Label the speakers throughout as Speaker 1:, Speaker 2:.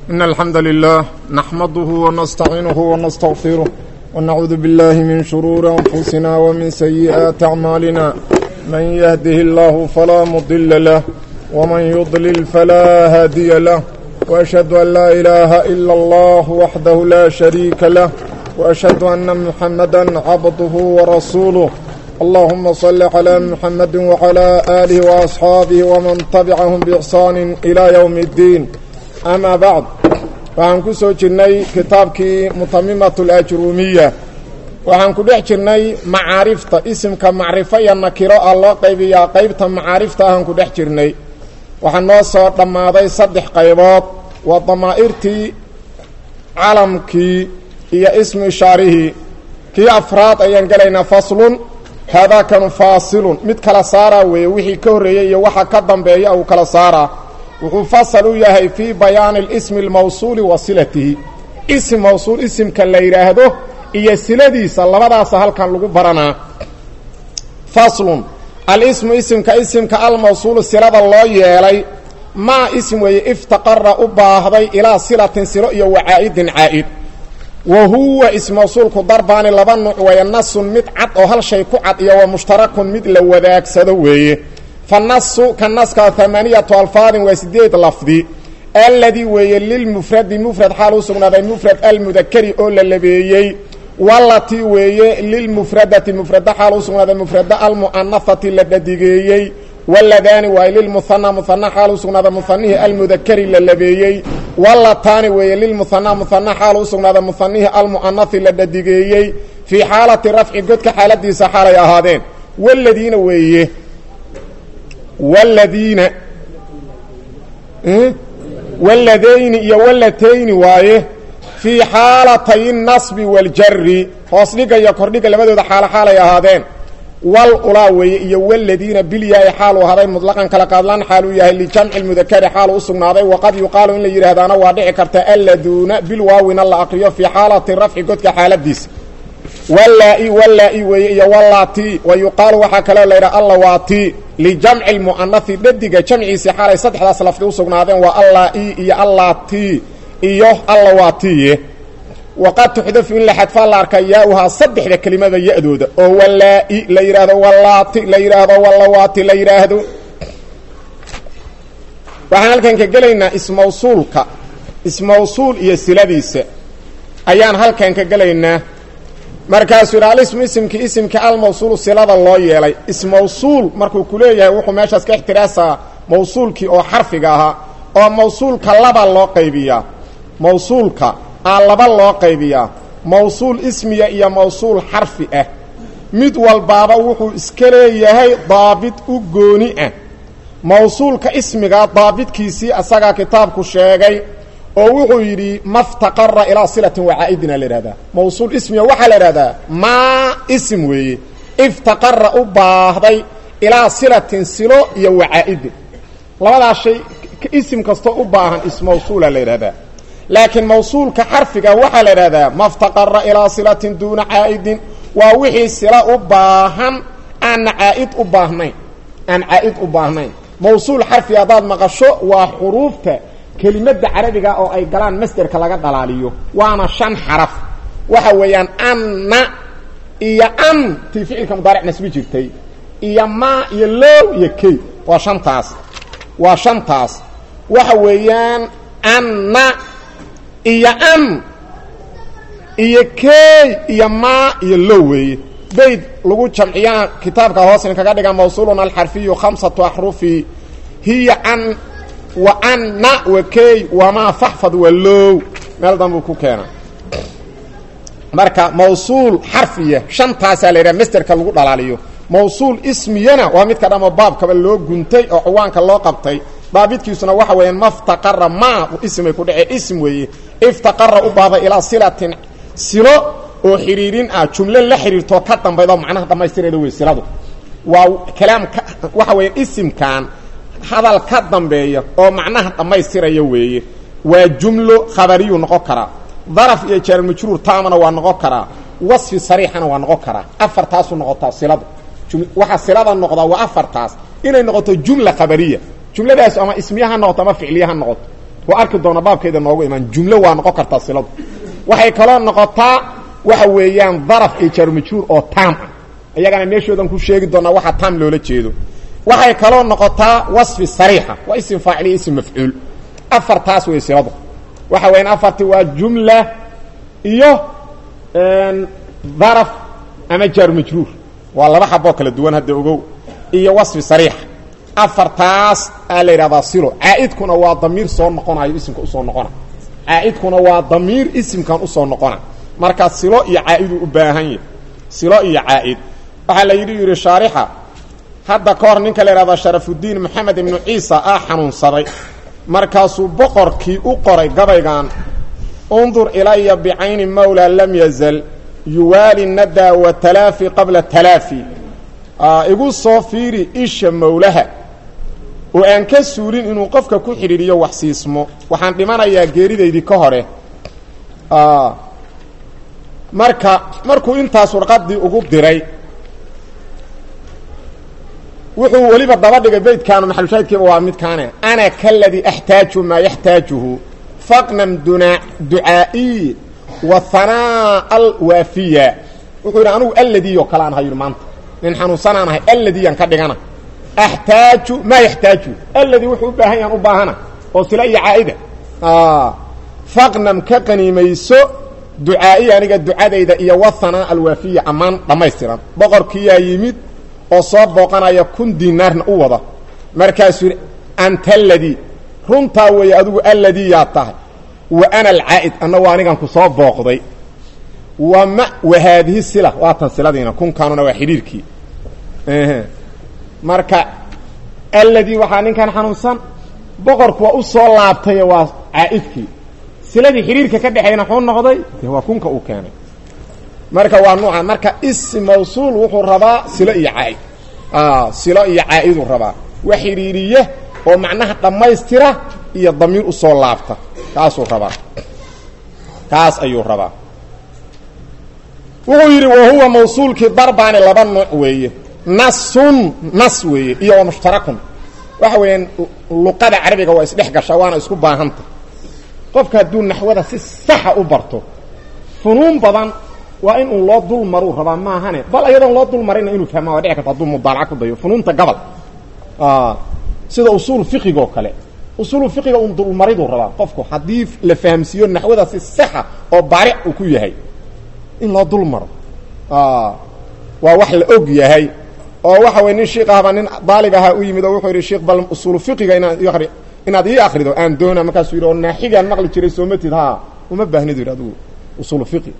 Speaker 1: إن الحمد لله نحمده ونستعينه ونستغفره ونعوذ بالله من شرور أنفسنا ومن سيئات أعمالنا من يهده الله فلا مضل له ومن يضلل فلا هادي له وأشهد أن لا إله إلا الله وحده لا شريك له وأشهد أن محمدا عبده ورسوله اللهم صل على محمد وعلى آله وأصحاabه ومن تبعهم بإحsaan إلى يوم الدين أmا bعd waxaan ku soo jirnay kitaabkii mutamimaة الأjrumiya waxaan ku dhex jirnay macaarifta isimka macrifo iyo nakiro ah loo qaybiyaa qaybta macaarifta ahaan ku dhex jirnay waxaa noo soo dhammaaday saddex qaybood waa damaa'irtii calamkii iyo ismu ishaarihii kii afraad ayaan gelaynaa faslun haadaakanu faasilun mid kala saaraa weeye wixii ka horreeyey iyo waxa ka dambeeya uu kala saaraa wuxuu fasal u yahay fii bayaani اlismi اlmawsuuli wa silatihi isim mawsuul isimka la yidhaahdo iyo siladiisa labadaasa halkan lagu baranaa faslun alismu isimka isimka almawsuulu silada loo yeelay maa ism weeye iftaqara u baahday ilaa silatin silo iyo wacaa'idin caa'id wa huwa ismawsuulku darbaani laba nuuc weeye nasun mid cad oo hal shay ku cad iyo wa mushtarakun mid la wadaagsado weeye fa nasu ka naska amaaniyatu alfaadin waa sideed lafdi alladii weeye lilmufradi mufrad xaal u sugnaaday mufrad almudakari oo la labeeyey walatii weeye lilmufradati mufrada xaal u sugnaaday mufrada almu'anafati la dhadigeeyey waladaani waaye lilmuhana muhana xaal u sugnaaday muhanihii almudakari la labeeyey walataani weeye lilmuhana muhana xaal u sugnaaday muhanihii almu'anafi la dhadigeeyey fii xaalati rafci godka xaaladiisa xaalay ahaadeen waladiina weeye waladiina waladayni iyo walatayni waaye fii xaalatay nasbi waljari hoos dhiga iyo kordhiga labadooda xaalo xaalay ahaadeen wal ulaa weeye iyo waladiina bilyahay xaaluu ahaaday mutlaqan kala qaadlaan xaaluu yahay lijamci mudakari xaalu u sugnaaday waqad yuqaalu in la yidhaahdaana waa dhici karta alladuuna bilwaawina la aqriyo fii xaalati rafci godka xaaladiisa wallaa-i wallaa-i weeye iyo wallaati wa yuqaalu waxaa kaloo laydhaha allawaati lijamci lmu'anafi dhadiga jamciisii xaalay saddexdaas lafdi u sugnaadeen waa allaa-i iyo allaati iyo allawaatiye waqad tuxdafu in la xadfaa la arka yaa-uhaa saddexda kelimada ya-dooda oo wallaa-i la yidhaahdo wallaati la yidhaahdo wallawaati la yidhaahdo waxaan halkan ka gelaynaa ismawsuulka ismawsuul iyo siladiisa ayaan halkan ka gelaynaa markaasuu yidhi alismu isimkii isimkii almawsuulu silada loo yeelay ismawsuul markuu ku leeyahay wuxuu meeshaas ka ixtiraasaa mawsuulkii oo xarfiga ahaa oo mawsuulka laba loo qaybiyaa mawsuulka aa laba loo qaybiyaa mawsuul ismiya iyo mawsuul xarfi ah mid walbaaba wuxuu iska leeyahay daabit u gooni ah mawsuulka ismigaa daabitkiisii asagaa kitaabku sheegay oo wuxuu yidhi maftaqara ilaa silatin wacaa'idina la ihahdaa mawsuul ismiya waxaa la ihahdaa maa ism weeye iftaqara u baahday ilaa silatin silo iyo wacaa'idin labadaas shay isim kastoo u baahan ismawsuula la yidhahdaa laakiin mawsuulka xarfiga waxaa la idhahdaa maftaqara ilaa silatin duuna caa'idin waa wixii sila u baahan aanna caa'id u baahnayn aan caa'id u baahnayn mawsuul xarfi haddaad maqasho waa xuruufta kelimadda carabiga oo ay galaan masderka laga dhalaaliyo waana shan xaraf waxa weeyaan anna iyo an tii ficilka mudaaric nasbi jirtay iyo maa iyo low iyo key waa shantaas waa shantaas waxa weeyaan anna iyo an iyo key iyo maa iyo low weeye bayd lagu jamciyana kitaabka hoosn kaga dhiga mawsuulun alxarfiyu khamsatu axrufi hiya an wa anna wa key wamaa faxfad wa low meel danbuu ku keena marka mawsuul xarfiya shantaasaa la yidhaha masterka lagu dhalaaliyo mawsuul ismiyana waa midka dhamo baabkaba loo guntay oo ciwaanka loo qabtay daabidkiisuna waxa weeyaan maftaqara maa ismay ku dhacee ism weeye iftaqara u baahday ilaa silatin silo oo xidhiirin ah jumlo la xidhiirtoo ka dambaydo macnaha dhammaystirayda wey siladu waa kalaam ka waxa weeyaan isimkan hadal ka dambeeya oo macnaha dhammaystiraya weeye waa jumlo khabariyuu noqon karaa daraf iyo jaarmajruur taamana waa noqon karaa wasfi sariixana waa noqon karaa afartaasuu noqotaa siladu waxaa silada noqdaa waa afartaas inay noqoto jumla khabariya jumladaas ama ismiya ha noqoto ama ficliya ha noqoto waa arki doona baabkeeda noogu imaan jumlo waa noqon kartaa siladu waxay kaloo noqotaa waxa weeyaan daraf iyo jaarmajhuur oo taam ah iyagana meeshoodan ku sheegi doonaa waxaa taam loola jeedo waxay kaloo noqotaa wasfi sariixa waa isim faacil iyo isim mafcuul afartaas wey siladu waxa weyan afarti waa jumla iyo daraf ama jaarmajruur waa laba xaboo kala duwan hadda ogow iyo wasfi sariixa afartaas aa la yidhahdaa silo caa'idkuna waa damiir soo noqonayo isimka usoo noqona caa'idkuna waa damiir isimkan usoo noqona marka silo iyo caa'iduu u baahan yahy silo iyo caa'id waxaa la yidhi yidhi shaarixa hadda ka hor ninka la yidhahdaa sharafudiin moxamed ibnu ciisa aa xanuunsaday markaasuu boqorkii u qoray gabaygan undur ilaya bicayni mawla lam yazal yuwaali nadaa wa talaafi qabla talaafi igu soo fiiri isha mawlaha oo aan ka suulin inuu qofka ku xidhiidhiyo wax siismo waxaan dhimanayaa geeridaydii ka hore marka markuu intaas warqadii ugu diray wuxuu weliba daba dhigay beydkaanu maxalushaahidkiiba waa midkaane ana kaladii axtaaju maa yaxtaajuhu faqnam duna ducaa'iy wa hanaa alwaafiya wuxuu yidhi anugu alladii oo kale aan ahay yidhi maanta nin xanuunsanaan ahay alladiyaan ka dhigana axtaaju maa yaxtaaju alladii wuxuu u baahan yahan u baahana oo sila iyo caa'ida faqnam ka qaniimayso ducaa'iy aniga ducadayda iyo wa hanaa alwaafiya ammaan dhammaystiran boqorkiyaa yimid oo soo booqanaya kun dinaarna u wada markaasuu yidhi anta aladii runtaa weeye adigu alladii yaa tahay wa ana alcaa'id anna waa anigan ku soo booqday wa ma wa haadihi sila waatan siladiina kunkaanuna waa xidhiirkii marka alladii waxaa ninkan xanuunsan boqorku waa u soo laabtaye waa caa'idkii siladii xidhiirka ka dhexeeyna xuu noqday de waa kunka uu keenay marka waa nuuca marka ism mawsuul wuxuu rabaa silo iyo caaid silo iyo caa'iduu rabaa wax xidhiiriye oo macnaha dhammaystira iyo damiir usoo laabta kaasuu rabaa kaas ayuu rabaa wuxuu yidhi wa huwa mawsuulkii darbaani laba nuuc weeye nasun nas weeye iyo wa mushtarakun waxa weeyaan luqada carabiga waa isdhex gashaa waana isku baahanta qofka hadduu naxwada si saxa u barto funuun badan waa in uu loo dul maruu rabaa maahane bal ayadoon loo dul marina inuu fahmaa waa dhici karta hadduu mudaalaca ku dayo funuunta gabal sida usuul fiqiga oo kale usuulu fiqiga un dulmariduu rabaa qofku haddii la fahamsiiyo naxwada si saxa oo baaric uu ku yahay in loo dul maro waa wax la og yahay oo waxa wey nin shiik ahba nin daalib ahaa u yimid oo wuxuu yidhi sheikh bal usuulu fiqiga inaad i ari inaad ii akrido aan doona markaasuu yidhi oo naaxigaan maqli jiray soomatid ha uma baahnid yidhi adigu usuulu fiqi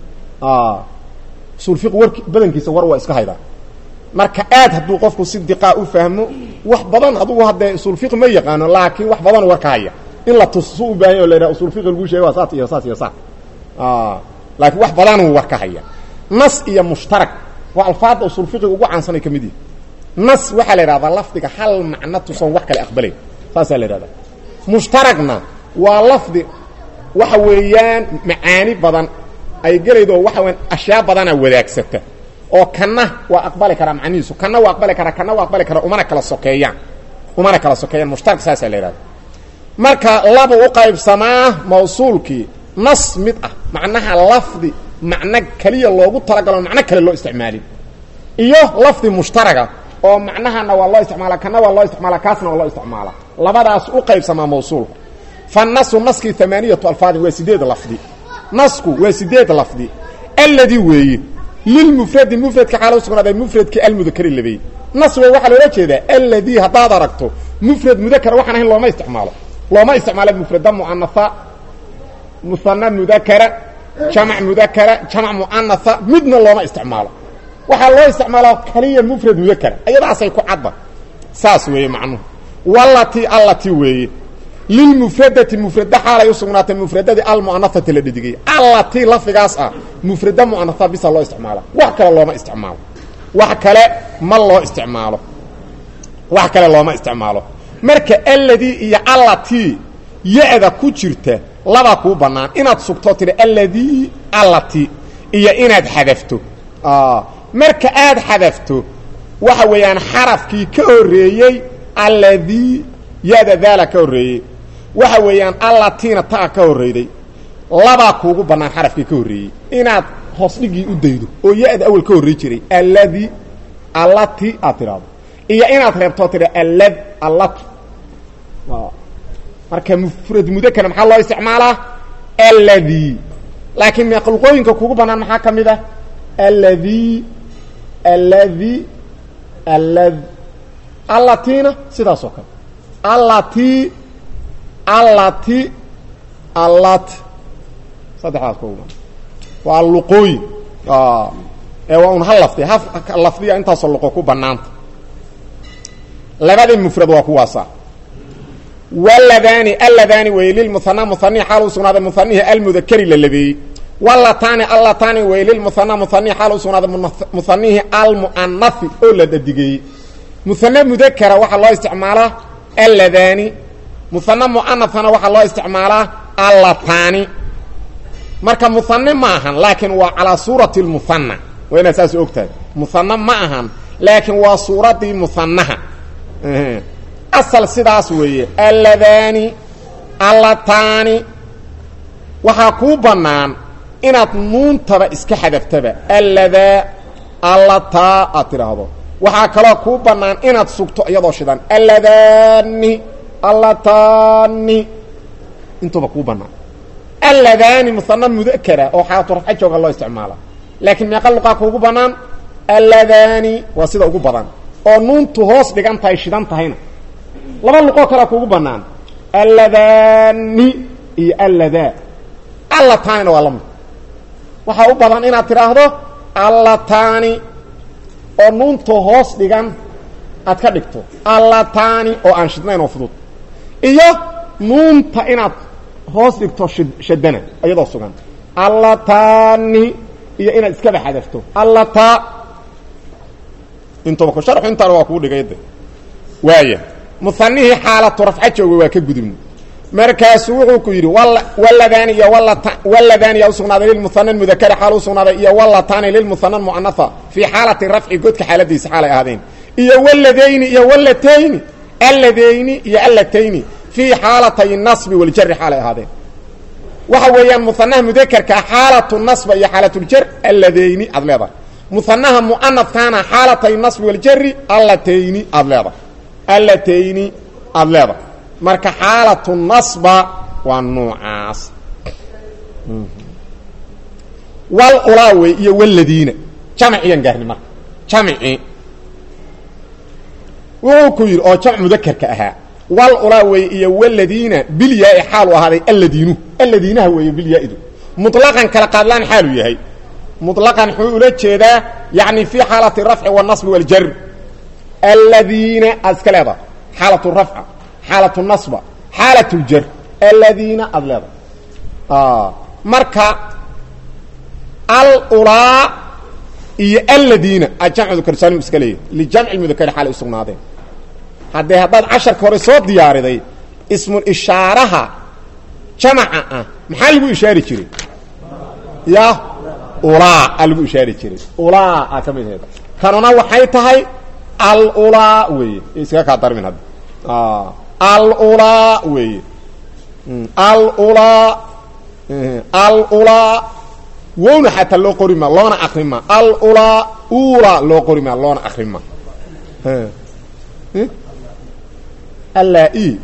Speaker 1: usul fiqi warki badankiisa war waa iska haydaa marka aad hadduu qofku si diqaa u fahmo wax badan adugu haddee usul fiqi ma yaqaano laakiin wax badan war ka haya in la tus su u baahanya o la yidhaha usul fiqi laguu sheega waa saas iyo saas iyo saas laakiin wax badanuu war ka haya nas iyo mushtarak waa alfaadda usul fiqiga ugu caansanay ka mid yihi nas waxaa la yidhahdaa lafdiga hal macno tusan wax kale aqbalay saasaa la yidhahdaa mushtaragna waa lafdi waxa weeyaan macaani badan ay gelaydo waxa weyan ashyaa badana wadaagsata oo kanna waa aqbali karaa macnihiisu kanna waa aqbali karaa kanna waa aqbali karaa umana kala sokeeyaan umana kala sokeeyaan mushtarak saasaa la yidhahda marka laba u qaybsamaa mawsuulkii nas mid ah macnaha lafdi macno keliya loogu talagalo macno kale loo isticmaalin iyo lafdi mushtaraga oo macnahana waa loo isticmaala kana waa loo isticmaala kaasna waa loo isticmaala labadaas u qaybsamaa mawsuulka fa nasu naskii amaaniyatu alfaadin waa sideed lafdi nasku waa sideed lafdi alladii weeye lilmufradi mufradka xaala u sugnaaday mufradkii almudakari labeeyey nas wey waxaa loola jeedaa alladii haddaad aragto mufrad mudakara waxaan ahayn looma isticmaalo looma isticmaalo mufrada muanaa muana mudakara jamac mudakara jamac muanaa midna looma isticmaalo waxaa loo isticmaalaa kaliya mufrad mudakara ayadaasay ku cadda saas weeye macnuhu walati allati weeye lilmufradati mufrada xaalay u sugnaatay mufradadii almu'anafati la dhidigay allati lafdigaas ah mufrada mu'anaha bisa loo isticmaala wax kale looma isticmaalo wax kale ma loo isticmaalo wax kale looma isticmaalo marka alladii iyo allati ya-da ku jirta labaa kuu bannaan inaad sugto tiri alladii allati iyo inaad xadafto marka aad xadafto waxa weeyaan xarafkii ka horreeyey alladii ya-da daala ka horreeyey waxa weeyaan allatiina taa ka horreyday labaa kuugu bannaan xarafkii ka horreeyey inaad hoos dhigii u daydo oo ya-da awel ka horrey jiray alladi allati aad tidhaahdo iyo inaad reebtoo tidha allad allatu marka mufrad mudakana maxaa loo isticmaalaa alladi laakiin meeqluqooyinka kugu bannaan maxaa ka mid ah alladi alladi allad allatiina sidaas oo kale allati allati allat saddexdaas kugu bannaan waa luqooyin ee waa un hal lafdi ha lafdiya intaasoo luqo ku bannaanta labadii mufrad waa kuwaasa wladaani aladaani wey lilmuhana muhanihi xaal u sugnaaday muhanihi almudakari la labeeyey wlataani allataani wey lilmuhana muhanihi xaal u sugnaaday muhanihi almu'anafi oo la dadigeeyey muhane mudakara waxaa loo isticmaalaa alladaani muhane mu'anafana waxaa loo isticmaalaa allataani marka muhane ma ahan laakiin waa calaa suurati lmuhana waa inaad saas ogtahay muhane ma ahan laakiin waa suuradii muhanaha asal sidaas weeye alladaani allataani waxaa kuu bannaan inaad nuuntaba iska xadaftaba alladaa allataa aad tidhaahdo waxaa kaloo kuu bannaan inaad sugto iyadoo shidan alladaani allataani intuba kuu bannaan alladaani musana mudakara oo xaalatu rafca jooga loo isticmaala laakiin meeqa luqaa kuugu bannaan alladaani waa sida ugu badan oo nuuntu hoos dhigan tahay shidan tahayna laba luqoo kalea kuugu bannaan alladaani iyo alladaa allataanina waa la mid waxaa u badan inaad tidhaahdo allataani oo nuunta hoos dhigan aad ka dhigto allataani oo aan shidnayn oo fudud iyo nuunta inaad hoos dhigto shid shadana iyadoo sugan allataani iyo inaad iskaba xadafto allataa intuba ku sharxu intaana waa kuu dhigay de waaya muhanihii xaalatu rafca jooga waa ka gudubna markaasuu wuxuu ku yidhi waladaani iyo waladaani yaa usugnaaday lilmuhana mudakari xaal usugnaaday iyo walataani lilmuhana muanaha fii xaalati rafci godka xaaladiisa xaalay ahaadeen iyo waladayni iyo walatayni alladayni iyo allatayni fii xaalatay nasbi waljari xaalay ahaadeen waxa weeyaan muhanaha mudakarkaa xaalatu nasba iyo xaalatuljar alladayni aad leedahay muhanaha muanafkaana xaalatay nasbi waljari allatayni aad leedahay allatayni aada leedahay marka xaalatu nasba waa nuucaas wal ulaawe iyo waladiina jamciyaan gaarni marka jamci wuxuu ku yidhi oo jamc mudakarka ahaa wal ulaawe iyo waladiina bilyaa-i xaalu ahaaday alladiinu alladiinaha weeye bilyaa-idu muطlaqan kala qaadlaan xaalu yahay muطlaqan wuxuu ula jeedaa yani fii xaalati rafci waاnasbi wاljar aladiina aad iska leedahay xaalat rafca xaalat nasba xaalat ljar aladiina aada leedahay marka alulaa iyo aladiina aad jamc mudakarsalim iska leeyahy lijamci mudakari xaalay usugnaadeen haddee haddaad casharka hore soo diyaariday ismul ishaaraha jamaca ah maxaa lagu ishaari jiray ya ulaa a lagu ishaari jiray ulaa aa ka mid aheed kanuna waxay tahay alulaa weeye iskaga kaa darmin hadda alulaa weeye alulaa alulaa wowna xataa loo qori maa loona akri maa alulaa ula loo qori maa loona akri maa allaa-i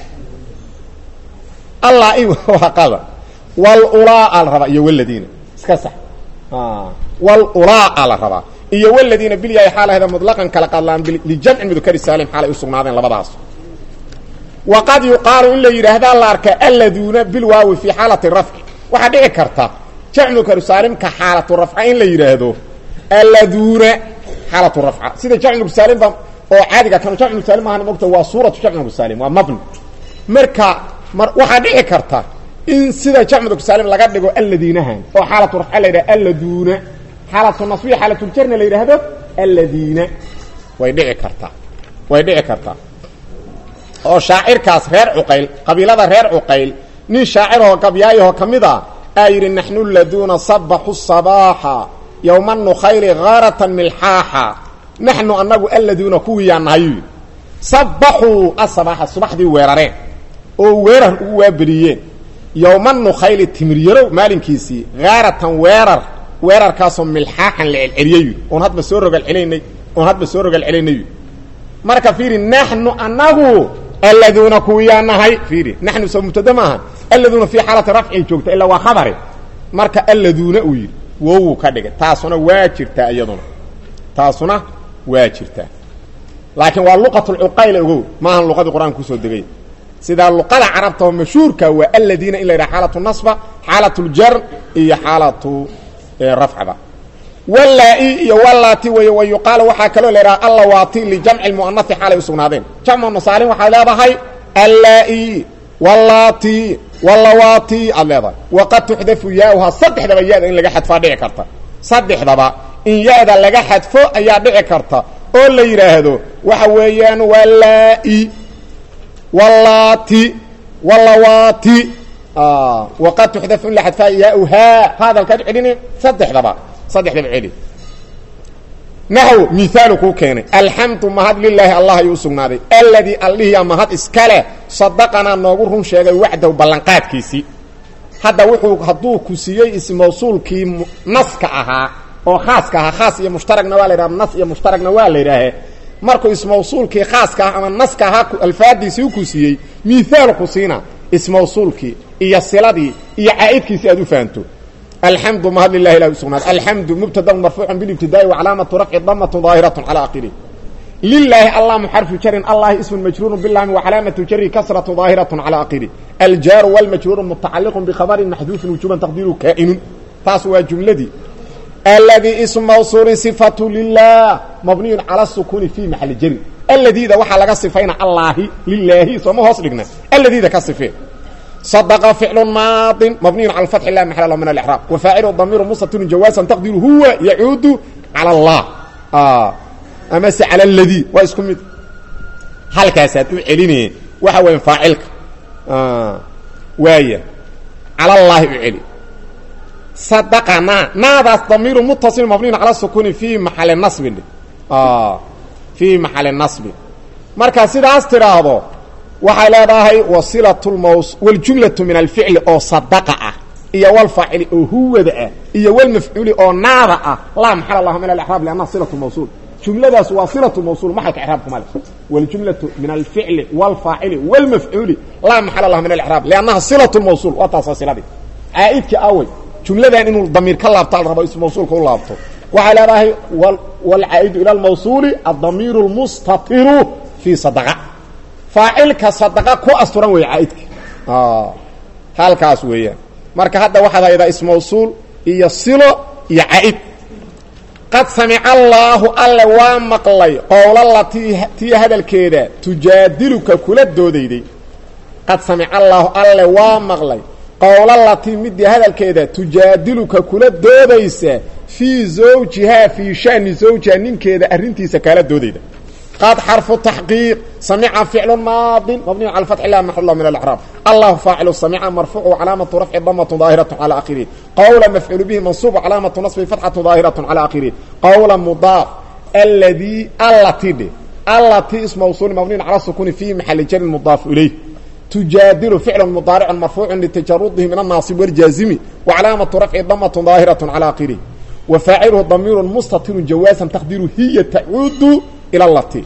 Speaker 1: allaa-i waa qada walulaa a la rabaa iyo waladiina iska sax walulaa a la rabaa iyo waladiina bilyaay xaalahda muطlaqan kala qadlaan lijamci mudakari saalim xaalay u sugnaadeen labadaas waqad yuqaalu in la yidhaahdaa la arkaa alladuuna bilwaawi fii xaalati rafci waxaa dhici karta jamc mudakari saalimka xaalatu rafca in la yidhaahdo alladuuna xaalatu rafca sida jamc mudakari saalimba oo caadiga kanu jamc mudakari saalim maahan mogta waa suuratu jamc mudakari saalim waa mabni marka mar waxaa dhici karta in sida jamc mudakari saalim laga dhigo alladiinahan oo xaalatu rafca la yidhaha alladuuna xaalatu nasbiya xaalatuljarna la yidhaahdo alladiina way dhici kartaa way dhici kartaa oo shaacirkaas reer cuqayl qabiilada reer cuqayl nin shaaciroo gabyaayahoo ka mid a aa yidhi naxnu laduuna sabaxu sabaaxa yowma nukhayli haaratan milxaaxa naxnu annagu alladuuna kuwiiyaa nahayu sabaxuu asabaaxa subaxdii weerareen oo weerar ugu waaberiyeen yowma nukhayli timir-yarow maalinkiisii haaratan weerar weerarkaasoo milxaaxan la celceliyey oon hadba soo rogal celaynay oon hadba soo rogal celaynay marka fiiri naxnu anagu alladuuna kuwiyaa nahay fiiri naxnu soo mubtada maaha alladuuna fii xaalati rafcin joogta ilaa waa khabare marka alladuuna uu yidhi wowuu ka dhigay taasuna waa jirtaa iyaduna taasuna waa jirtaa laakiin waa luqatulcuqayl ogow maahan luqadii qur-aanka kusoo degay sidaa luqada carabta oo mashhuurka waa aladiina in la yidhaha xaalatu nasba xaalatu ljar iyo xaalatu rafcada wallaa-i iyo wallaati wey wa yuqaalu waxaa kaloo la yidhaha allawaati lijamci lmu'anasi xaalay u sugnaadeen jamcu masaalin waxaad leedahay allaa-i wallaati wallawaati aad leedahay waqad tuxdafu yaauhaa saddexdaba ya-da in laga xadfaa dhici karta saddexdaba in ya-da laga xadfo ayaa dhici karta oo la yidhaahdo waxa weeyaan wallaa-i wallaati wallawaati waqad tuxdafu in la xadfaa yaauhaa hadalkaad celini saddexdaba saddexdaba celi naxw miaalu kuu keenay alxamdu mahad lilaahi allah ayuu usugnaaday alladii allihiya mahad iska leh sadaqanaa noogu run sheegay wacdahu ballanqaadkiisii hadda wuxuu hadduu ku siiyey ismawsuulkii naska ahaa oo khaaska ahaa khaas iyo mushtaragna waa la yidhaha nas iyo mushtaragna waa la yidhaahe markuu ismawsuulkii khaaska ah ama naska ahaa alfaadiisii ku siiyey miaal ku siina ismawsuulkii iyo siladii iyo caa'idkiisii aad u fahanto alxamdu mahad lilahi ilahi usugnaad alxamdu mubtada marfuucu bilibtidaai wacalaamatu rafci damatu daahiratu cala akhirih lilaahi allamu xarfu jarin allahi ismu majruuru bilami wacalaamatu jari kasratu daahiratu cala akhirih aljaaru wlmajruuru mutacaliqu bikhabarin maxduufin wujuban taqdiiru kaa'inun taas waa jumladii aladii ismu mawsuulin sifatu lilah mabniyun cala sukuni fi maxali jari aladiida waxaa laga sifayna allaahi lilaahi sooma hoos dhigna aladiida ka sifee صدق فعل ماض مبني على الفتح لا محل له من الإعراب وفاعل ضمير مستتر جوازا تقدير هو يعود على الله آه أمس على الذي واسكم هل كاسات عليني وحوين فاعلك آه وايا على الله علي صدقنا ماذا ضمير متصل مبني على السكون في محل النصب آه في محل النصب مركز سيدا استراهضو waxay leedahay wasilatulmaws waljumlatu min alficli oo sadaqa ah iyo walfaacili oo huwada ah iyo walmafcuuli oo naada ah laa maxal lahu min alraab liannaha silatu mawsuul jumladaas waa silatu mawsuul maxalka icraabka male waljumlatu min alficli walfaacili walmafcuuli laa maxala lahu min alraab liannaha silatu mawsuul waa taasoo siladii caa'idkii awey jumladan inuu damiir ka laabto al rabo ismawsuulka u laabto waxay leedahay walcaa'idu ila almawsuuli addamiiru lmustatiru fii sadaqa faacilka sadaqa ku asturan weeye caaidka halkaas weeyaan marka hadda waxaad haydaa ismawsuul iyo silo iyo caaid qad samica allaahu alle waa maqlay qowlala ti tii hadalkeeda tujaadiluka kula doodayday qad samica allaahu alle waa maqlay qowlalatii midii hadalkeeda tujaadiluka kula doodaysa fii zawjihaa fii shani zawjiha ninkeeda arrintiisa kaala doodayda قد حرف تحقيق سمع فعل ماض مبني على الفتح لا محل له من الاعراب الله فاعل سمع مرفوع وعلامه رفع ضمه ظاهره على اخره قول مفعول به منصوب علامه نصب فتحه ظاهره على اخره قول مضاف الذي التي التي اسم موصول مبني على السكون في محل جر مضاف اليه تجادل فعل مضارع مرفوع لتجرده من الناصب والجازم وعلامه رفع ضمه ظاهره على اخره وفاعله ضمير مستتر جوازا تقديره هي تعود إلى التي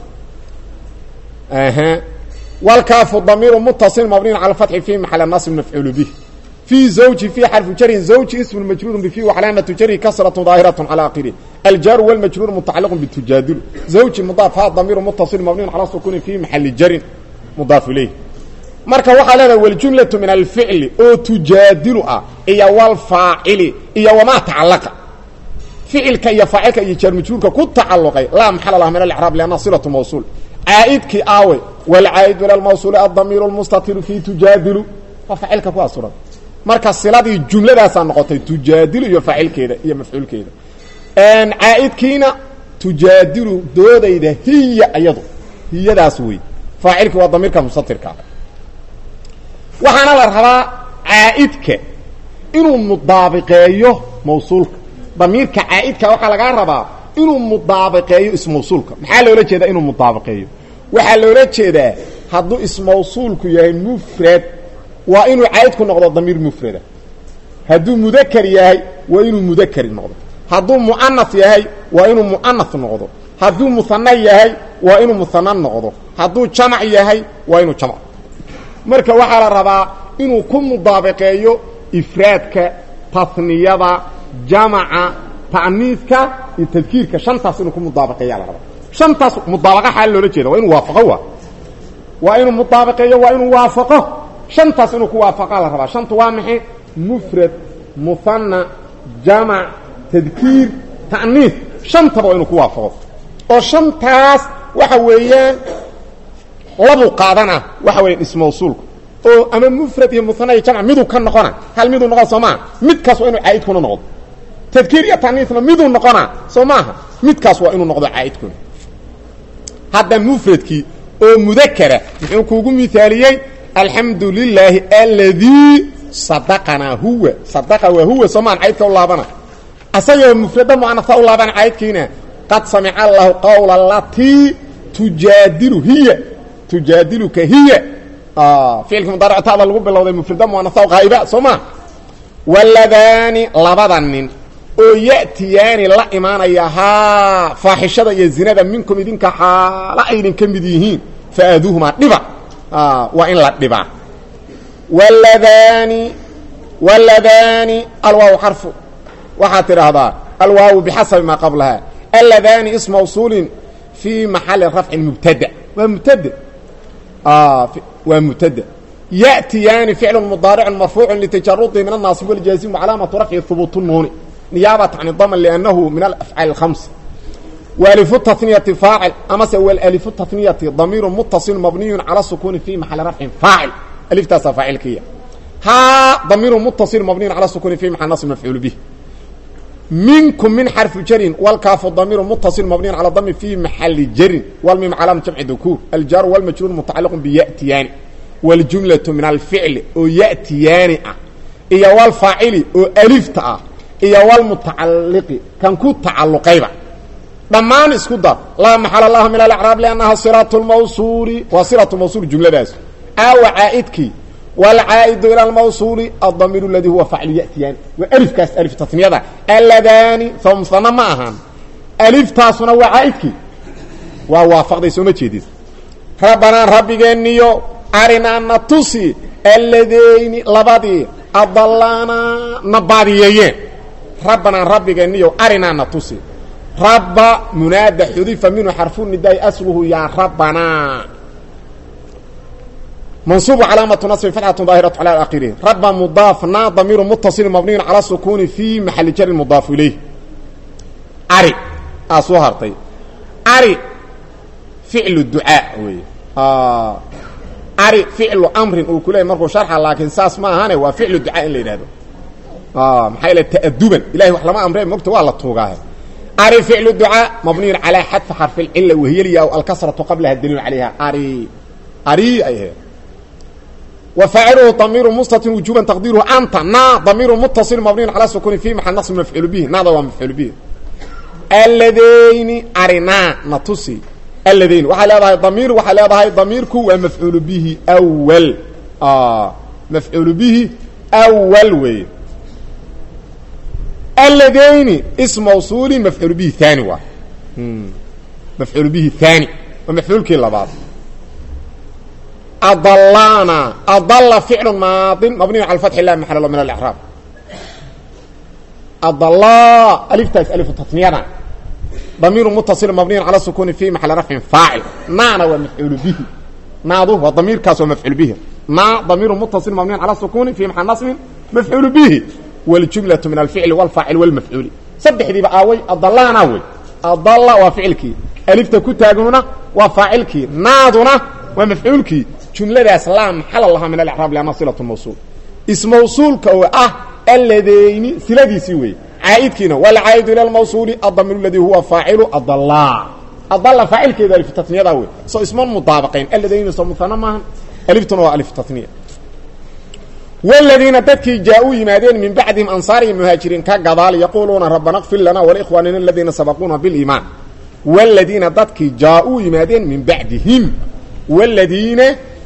Speaker 1: أها والكاف ضمير متصل مبني على الفتح في محل النصب مفعول به في زوج في حرف جر زوج اسم مجرور بفي وعلامة جر كسرة ظاهرة على آخره الجار والمجرور متعلق بالتجادل زوج مضاف هذا ضمير متصل مبني على السكون في محل جر مضاف إليه marka waxaa leedahay waljumlatu min alficli oo tujaadilu ah iyo walfaacili iyo wamaa tacalaqa ficilka iyo faacilka iyo jaarmajruurka ku tacalluqay laa maxala lah min alraab lianna silatu mawsuul caa'idkii aawe walcaa'id ila lmawsuuli addamiiru lmustatiru fii tujaadilu waa faacilka ku asuran marka siladii jumladaasaa noqotay tujaadilu iyo faacilkeeda iyo mafcuulkeeda caa'idkiina tujaadilu doodayda hiya iyadu hiyadaas wey faacilkii waa damiirka mustatirka waxaana la rabaa caa'idka inuu mudaabiqeeyo mawsuulka damiirka caa'idka waxaa lagaa rabaa inuu mudaabiqeeyo ismawsuulka maxaa loola jeedaa inuu mudaabiqeeyo waxaa loola jeedaa hadduu ismawsuulku yahay mufrad waa inuu cayd ku noqdo damiir mufrada hadduu mudakar yahay waa inuu mudakari noqdo hadduu mu'anas yahay waa inuu mu'anas noqdo hadduu muhana yahay waa inuu muhana noqdo hadduu jamac yahay waa inuu jamc marka waxaa la rabaa inuu ku mudaabaqeeyo ifraadka tasniyada jamaca ta'niiska iyo tadkiirka shantaas inuu ku mudaabaqeeya la rabaa shantaas mudaabaqa xaal loola jeeda waa inuu waafaqo waa waa inuu mudaabaqeeyo waa inuu waafaqo shantaas inuu ku waafaqa la rabaa shantu waa maxay mufrad muhana jamac tadkiir ta'niis shantaba waa inuu ku waafaqo oo shantaas waxa weeyaan labuu qaadana waxa weeyaan ismawsuulku oo ama mufrad iyo muhana iyo jamc miduu ka noqona hal miduu noqona soo maaha midkaas waa inuu caa'idkuna noqdo tadkiir iyo ta'niisna miduu noqona soo maaha midkaas waa inuu noqdo caa'idkuna hadda mufradkii oo mudakara muxuu kuugu mithaaliyey alxamdu lilaahi aladii sadaqanaa huwa sadaqa waa huwa soomaan caydka u laabana asagoo mufrada mu'anasa u laabana caydkiina qad samica allahu qawla latii tujaadilu hiya tujaadiluka hiya ficilka mudaarictaada lagu bilowday mufrada mu'anasa qaa'iba soo maa waladaani labada nin oo ya'tiyaani la imaanaya haa faaxishada iyo zinada minkum idinka xaala aydin ka mid yihiin faaduuhumaa dhiba waa in la dhibaa wladaani wladaani alwaaw xarfu waxaad tidhaahdaa alwaawu bixasabi maa qablaha aladaani is mawsuulin fii maxali rafcin mubtada waa mubtade waa mubtada ya'tiyaani ficlu mudaaricun marfuucu litajarudi min annaasib waljaazimu calaamatu rafci hubuutu nuuni niyaabat can daman liannahu min alafcaali اkhams walifu taniyati faacil amase walifu taniyati damiiru mutaصil mabniyu cala sukuuni fi maxali rafcin faacil aliftaasaa faacilkiya haa damiiru mutaصil mabniyu cala sukuuni fi maxal nasb mafcuul bih minkum min xarfi jarin wlkaafu damiiru mutaصil mabniyu cala dami fi maxali jarin wlmim calaam jamci dukuur aljaaru wlmajruur mutacaliqu biya'tiyaani wاljumlaةu min alficli oo ya'tiyaani ah iyo wlfaacili oo alifta ah iyo wlmutacaliqi kan ku tacaluqayba dhammaan isku dar laa maxal laha min alacraab liannaha siraat lmawsuuli waa siratu mawsuul jumladaas aawa caa'idkii waalcaa'idu ila almawsuuli addamiir aladii huwa faclu ya'tiyaani waa alifkaas alif tasniyada aladaani soo musana ma ahaan aliftaasuna waa caa'idkii waa waafaqday sooma jeedis rabbanaa rabbigeeniyo arinaa na tusi alladeyni labadii adalaanaa na baadiyeeyeen rabbanaa rabbigeeniyo arinaa na tusi rabba munaada xudifa minhu xarfu nidaai asluhu yaa rabbanaa mansuubu calaamatu nasbi fatxatu daahiratu cala akhirihi rabba mudaafna damiiru mutaصil mabniyu cala sukuuni fi maxali jari mudaafu ilayh ari aa soo hartay ari ficlu ducaa wey ari ficlu amrin uu ku leeyay markuu sharxa laakiin saas ma ahane waa ficlu ducaa in la yidhahdo maxaa yale ta'aduban ilahay wax lama amre mogta waa la tuugaahe ari ficlu ducaa mabniyun calaa xadfi xarfi lcila wahiyalya aw alkasratu qablaha daliilu calayha ari ari ay ahayd wa faaciluhu damiiru mustatir wujuban taqdiiruhu anta na damiiru mutaصil mabniyun calaa sukuni fi maxal nasb mafcuul bihi naada waa mafcuul bihi alladayni arinaa na tusi aladayn waxay leedahay damiir waxay leedahay damiirku waa mafcuulu bihi awal mafcuulu bihi awal weeye alladayni is mawsuulin mafcuul bihi haani waa mafcuul bihi haani waa mafcuulkii labaad adalaana adala ficlu maadin mabniyu cala fatxi lah maxal min alcraab adala aliftaas alifu tasniyada damiiru mutaصil mabniyu cala sukuni fi maxali rafcin faacil naana waa mafcuulu bihi naadu waa damiirkaas waa mafcuul bihi na damiiru mutaصil mabniyu cala sukuni fi maxal nasbin mafcuulu bihi wاljumlaة min alficli wاlfaacil wاlmafcuuli saddexdiiba aaway adalaana wey adala waa ficilkii alifta ku taaguna waa faacilkii naaduna waa mafcuulkii jumladaas laa maxala laha min alcraab lanna silaة mawsuul ismawsuulka oo ah alladayni siladiisii wey caaidkiina wlcaaid ilى mawsuuli adamir اladii huwa faacilu adala adala faacilkeeda alif tasniyada wey soo isma mudaabaqayn alladayni soo muhana maahan aliftuna waa alif tasniya wladiina dadkii jaa-uu yimaadeen min bacdihim ansaar iyo muhaajiriin ka gadaal yaquuluuna rabbana kfir lana walikhwaanina aladiina sabaquuna biliimaan wladiina dadkii jaa-uu yimaadeen min bacdihim wladiina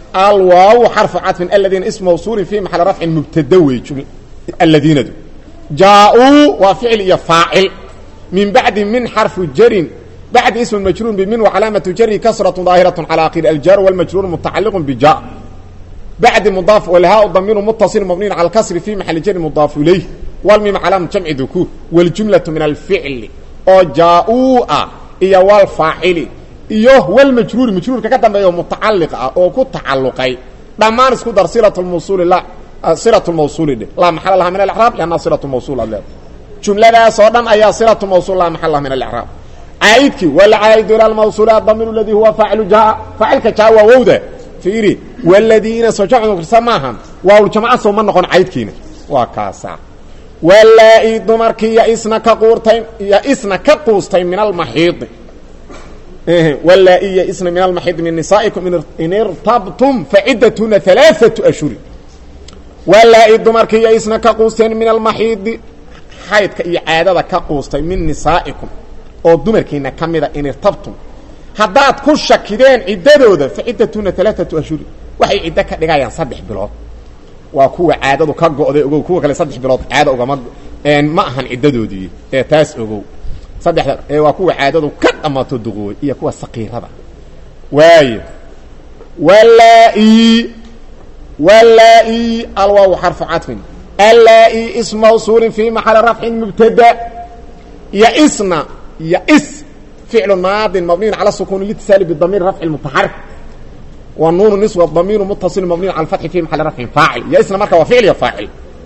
Speaker 1: alwaaw xarfu cadfin aladiina ism mawsuulin fi maxali rafcin mubtada wey aladiinadu jaa-uu waa ficil iyo faacil min bacdi min xarfu jarin bacdi ism majruur bimin wacalaamatu jari kasratu daahiraة calى akhiri aljar wاlmajruur mutacaliq bija bacdi mudaaf walhaa damiru mutaصil mabniyn calى اkasri fi maxali jari mudaaf ilayh wlmim calaam jamci dukuur wاljumlaةu min alficli oo jaa-uu ah iyo wlfaacili iyo wlmajruuri majruurka ka dambeeya mutacaliq ah oo ku tacaluqay dhammaan isku dar silaة mawsuuli silaة mawsuuli dhe laa maxal laha min aلcraab lanna silaة mawsul ad leeda jumladaas oo dhan ayaa silaة mawsul laa maxal laha min aلcraab caa'idkii wlcaa'idu ilى mawsuul adamiir اladii huwa faacilu jaa faacilka jaa waa wowda fiiri wladiina soo jamcu mukrisa maahan waawljamca soo ma noqon caydkiina waa kaasa walaa-i dumarkii yaisna ka quurtay yaisna ka quustay min almaxiidi walaa-i yaisna min almaxiidi min nisaa'ikum in irtabtum facidatuna alaaatu ashhuri walaa-i dumarkii yaisna ka quusteen min almaxiidi xaydka iyo caadada ka quustay min nisaa'ikum oo dumarkiina ka mida in irtabtum haddaad ku shakideen ciddadooda facidatuna alaaatu ashhuri waxay ciddo ka dhigayaan saddex bilood waa kuwa caadadu ka go'day ogow kuwa kale saddex bilood caado ogama ma ahan ciddadoodii ee taas ogow saddexda ee waa kuwa caadadu ka dhammaato duqooy iyo kuwa saqiirada waayo walaa-i walaa-i alwaaw xarfu cadfin allaa-i ism mawsuulin fi maxali rafcin mubtada yaisna yais ficlu maadin mabniyin cala sukuuni litisaali bidamiir rafci mutaxarik wa nuunu niswa damiiru mutaصil mabniyu cala fatxi fi maxali rafcin faacil yaisna marka waa ficil iyo faacil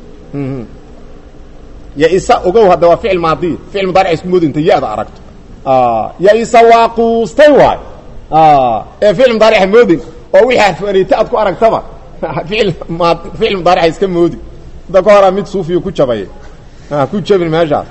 Speaker 1: yaisa ogow hadda waa ficil maadiya ficil mudaaric isku moodi inta ya-da aragto yaisa waa quustay waay ee ficil mudaarica moodin oo wixii harfanayta aad ku aragtaba ficil ma ficil mudaarica iska moodi hadda ka horaa mid suufiyo ku jabay ku jabin meeshaas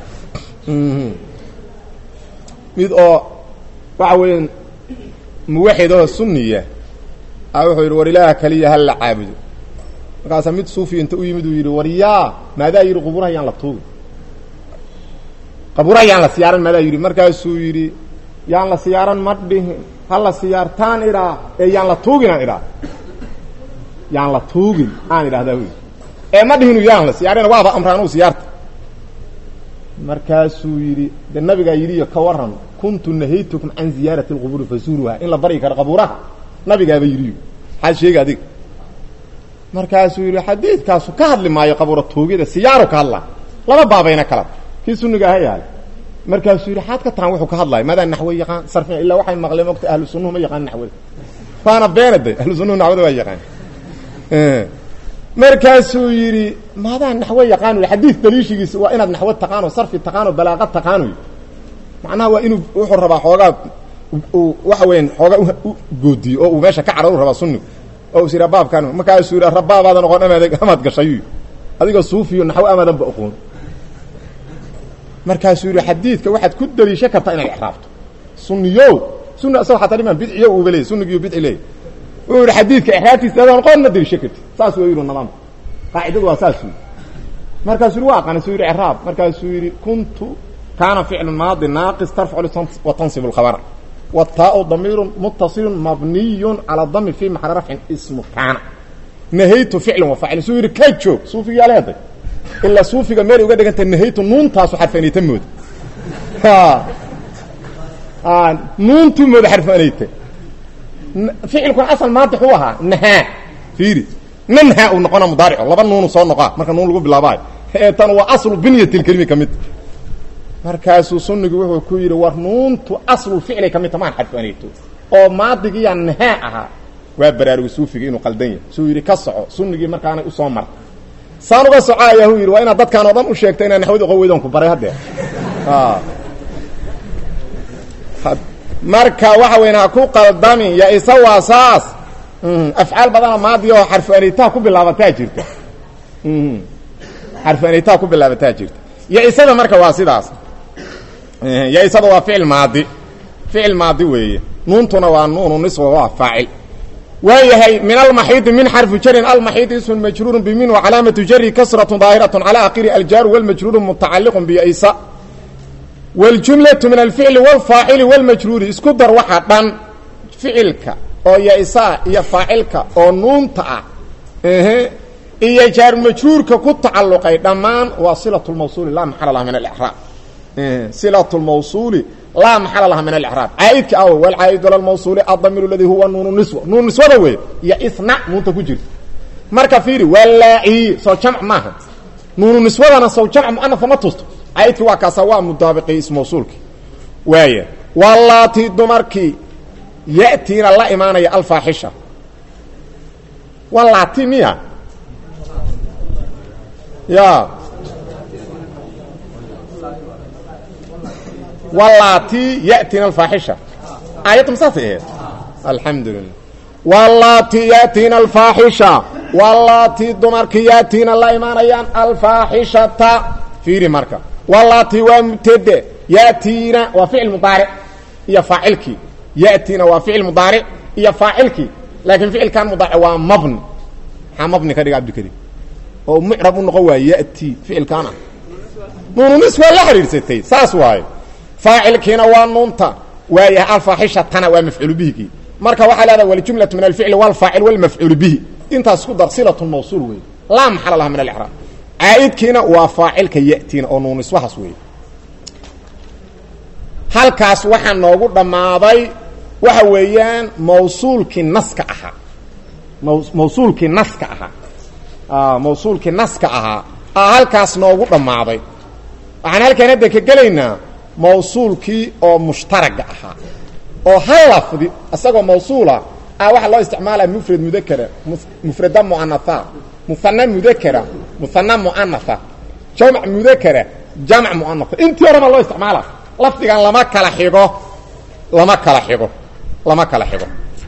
Speaker 1: mid oo waxa weeyaan muwaxid oo suniya a wuxuu yidhi war ilaaha kaliya hal la caabudo markaasaa mid suufiya inta u yimid uu yidhi war yaa maadaa yidhi quburaha yaan la tuugin qaburaha yaan la siyaaran maadaa yidhi markaasuu yidhi yaan la siyaaran ma dhihin ha la siyaartaan idhaa ee yaan la tuugin aan idhaa yaan la tuugin aan idhahdaa wy ee ma dhihinu yaan la siyaarina waaba amra anugu siyaarta markaasuu yidhi de nabigaa yidhiyo ka waran kuntu nahaytukum can ziyaarati اlquburi fazuuruha in la baryi karo qabuuraha nabigaaba yidhiyo maxaad sheega adiga markaasuu yidhi xadiidkaasu ka hadli maayo qabuura tuugida siyaaru ka hadlaa laba baabayna kala kii suniga aha yahay markaasuu yidhi xaad ka tahan wuxuu ka hadlaya madaa naxwe yaqaan sarfina ilaa waxay maqleen mogta ahlu sunnuhu ma yaqaan naxwada waana beenade ahlu sunnuhu naxwada waa yaqaan markaasuu yidhi maadaa naxwe yaqaan xadiid daliishigiisa waa inaad naxwo taqaano sarfi taqaano balaaqa taqaano macnaha waa inuu wuxuu rabaa xoogaa waxa weyan xoogaa u goodiyo oo uu meesha ka cadhau rabaa sunnigu oo is yidhaa baabkan markaasuu yidha rabaabaada noqon amaad amaad gashay adigoo suufiyo naxwo amaadanba oqoon markaasuu yidhi xadiidka waxaad ku daliishan kartaa inaad exraabto sunniyo sunni asagoo xataa dhimaan bidciyo uuba leeyay sunnigiiyo bidci leeyay wuxuu yidhi xadiidka exraabtiisa adoon qoon ma daliishan kartid saas wa yidhi nidaamka qaacidadu waa saas yidhi markaasuu yidhi waa aqaana suu yidhi exraab markaasuu yidhi kuntu kaana ficlu maadi naaqis tarfacu wa tansibu lkhabara wataau damiiru mutasilu mabniyu calaa dami fi maxali rafcin ismu kaana nahaytu ficlan wa faacilin suu yidhi ka joog suufigaa leeday ilaa suufiga meel uga dhiganta nahaytu nuuntaasu xarfanayta mooda nuuntuu mooda xarfanayta ficilkuna asal maanta xuu ahaa nahaa fiiri nanhaa uu noqona mudaarico laba nuunu soo noqaa marka nuun lagu bilaabaayo ee tan waa aslu binyatilkelimi ka mid markaasuu sunnigu wuxuu ku yidhi war nuuntu aslulficlay ka mid ta maan xarfanayto oo maadigiiyaa nahaa ahaa waa baraarugi suufiga inuu qaldan yahay suu yidhi ka soco sunnigii markaanay usoo marta saan uga soco ayaa hu yidhi waa inaad dadkaan oo dhan u sheegta inaa naxwada oqon weydan ku baray haddee marka waxa weyn ha ku qaldamin ya isa waa saas afcaal badana maadi oo xarfu anaytaha ku bilaabataa jirta xarfu anaytaha ku bilaabataa jirta ya isada marka waa sidaas ya isada waa ficil maadi ficil maadi weeye nuuntuna waa nuunu niswa waa faacil waayahay min almaxiidi min xarfi jarin almaxiidi ismun majruuru bimin wacalaamatu jari kasratu daahiraة calى akiri aljaaru wاlmajruuru mutacaliq biysa wاljumlaةu min alficli wاlfaacili wاlmajruuri isku dar waxa dhan ficilka oo ya-isaa iyo faacilka oo nuunta ah ehe iyo jaarmajhuurka ku tacalluqay dhammaan waa silatulmawsuuli laa maxala laha min alraab silatulmawsuuli laa maxala laha min alraab caaidka aw walcaa'idu lalmawsuuli adamiru ladii huwa nuunu niswa nuun niswada wey iyo isna nuunta ku jirta marka fiiri walaa-i soo jamc maaha nuunu niswadana sow jamc muanafa ma tusto caaidki waa kaasa waa mudaabiqi ismawsuulki waaya walaati dumarkii ya'tiina la imaanaya alfaaxisha walaati miya ya walaati ya'tiina alfaaxisha aayadda masaasay ahayd alxamdu lilah walaati ya'tiina alfaaxisha walaati dumarkii ya'tiina la imaanayaan alfaaxishata fiiri marka walaati waa mubtade ya'tiina waa ficil mudaaric iyo faacilkii ya'tiina waa ficil mudaaric iyo faacilkii laakiin ficilkan mudaaric waa mabni maxaa mabni ka dhiga abdikarim oo mucrab u noqon waaye ya'ti ficilkaan ah nuununis waa la xidhiidsatay saas waaye faacilkiina waa nuunta waayahay alfaaxishatana waa mafcuulu bihigii marka waxaa leedaha waljumlatu min alficli walfaacil walmafcuulu bihi intaas ku dar silatun mawsuul wey laa maxala laha min alcraab caa'idkiina waa faacilka ya'tiina oo nuuniswahaas wey halkaas waxaa noogu dhammaaday waxa weeyaan mawsuulkii naska ahaa mawsuulkii naska ahaa mawsuulkii naska ahaa a halkaas noogu dhammaaday waxaan halkaan hadda ka gelaynaa mawsuulkii oo mushtaraga ahaa oo hal lafdi isagoo mawsuula ah waxaa loo isticmaalaya mufrad mudakara mufrada muanatha muhana mudakara muhana muanatha jamc mudakara jamc muanatha intii hore baa loo isticmaala lafdigan lama kala xigo lama kala xigo lama kala xigo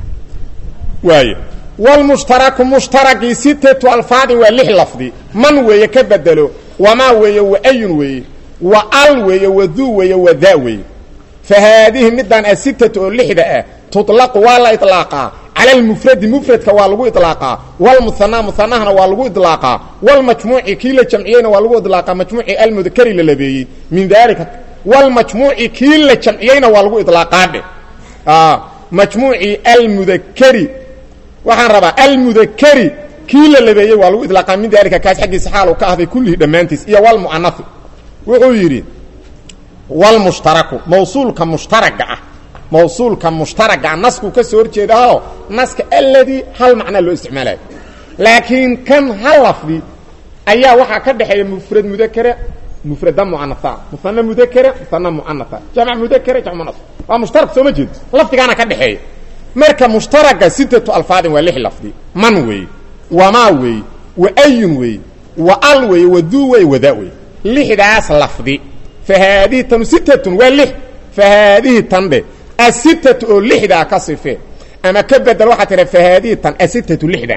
Speaker 1: waaye wlmushtaraku mushtaragii sitatu alfaadin waa lix lafdi man weeye ka bedelo wamaa weeye waayun weeye wa al weeye waduu weeye wadaa weeye fa haadihi midaan asitatu oo lixda ah tuطlaqu waa la iطlaaqaa cala almufradi mufradka waa lagu iطlaaqaa wlmuhanaa muhanahana waa lagu iطlaaqaa wlmajmuuci kii la jamciyeyna waa lagu iطlaaqaa majmuuci almudakari la labeeyey min dalika wlmajmuuci kii la jamciyeyna waa lagu iطlaaqaa dhe majmuuci almudakari waxaan rabaa almudakari kii la labeeyey waa lagu iطlaaqaa min dalika kaas xaggiisa xaal uu ka ahday kullihi dhammaantiis iyo wlmu'anafi wuxuu yidhi wlmushtaraku mawsuulka mushtaraga ah mawsuulka mushtaraga ah naskuu ka soo horjeedaao naska aladii hal macnaa loo isticmaalayo laakiin kan hal lafdi ayaa waxaa ka dhexeeya mufrad mudakara mufrada muanaa muana mudakara muana muanaa jamc mudakara jamc muana waa mushtarak sooma jeedo lafdigaana ka dhexeeya marka mushtaraga sittatu alfaadin waa lix lafdi man weeye wamaa weeye waayun weeye wa al weeye waduu weeye wadaa weeye lixdaas lafdi fa haadihi tanu sittatun waa lix fa haadihi tan dhe asitatu oo lixdaa ka sifee ama ka bedel waxaa tiha fa haadihi tan asitatu lixdan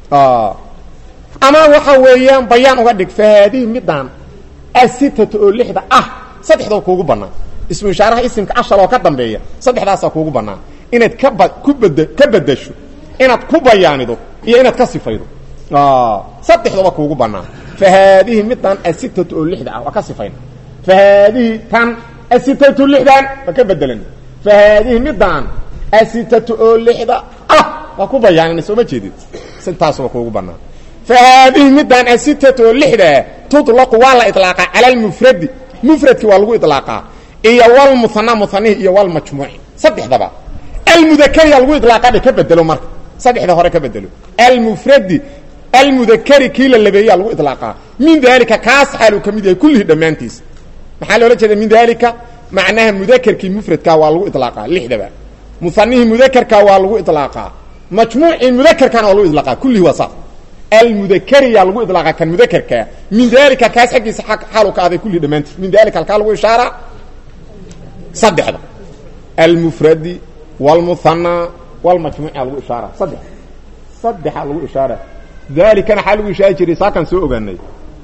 Speaker 1: ama waxa weeyaan bayaan uga dhig fa haadihi midaan asitatu oo lixda ah saddexdoo kuugu bannaan ismu ishaaraha isimka ashal oo ka dambeeya saddexdaasaa kuugu bannaan inaad kaba ku bed ka bedasho inaad ku bayaanido iyo inaad ka sifaydo saddexdooba kuugu bannaan fa haadihi midaan asitatu oo lixda ah waa ka sifayna fa haadihi tan asitatu lixdan waa ka bedelan fa haadihi midaan asitatu oo lixda ah waa ku bayaanina sooma jeedid sintaasuba kuugu bannaan fa haadihi midaan asitatu oo lixdaa tuطlaqu waa la iطlaaqaa cala almufradi mufradki waa lagu iطlaaqaa iyo wlmuhana muhanihi iyo wlmajmuuci saddexdaba almudakariya lagu iطlaaqadhe ka bedelo marka saddexda hore ka bedelo almufradi almudakari kii la labeeyaa lagu iطlaaqaa min dalika kaas xaaluu ka mid yahay kullihi dhammaantiis maxaa loola jeeda min dalika macnaha mudakerkii mufradkaa waa lagu iطlaaqaa lixdaba muhanihii mudakerkaa waa lagu iطlaaqaa majmuucii mudakerkana waa lagu iطlaaqaa kullihi waa saas almudakariyaa lagu iطlaaqa kan mudakerkaa min dalika kaas xaggiisa xaalu ka aday kullihi dhammaantiis min dalika halkaa lagu ishaaraa saddexda almufradi wاlmuhanaa wاlmajmuuca lagu ishaara saddex saddexaa lagu ishaara dalikana xaa lagu ishaari jiray saakaan soo ogaanay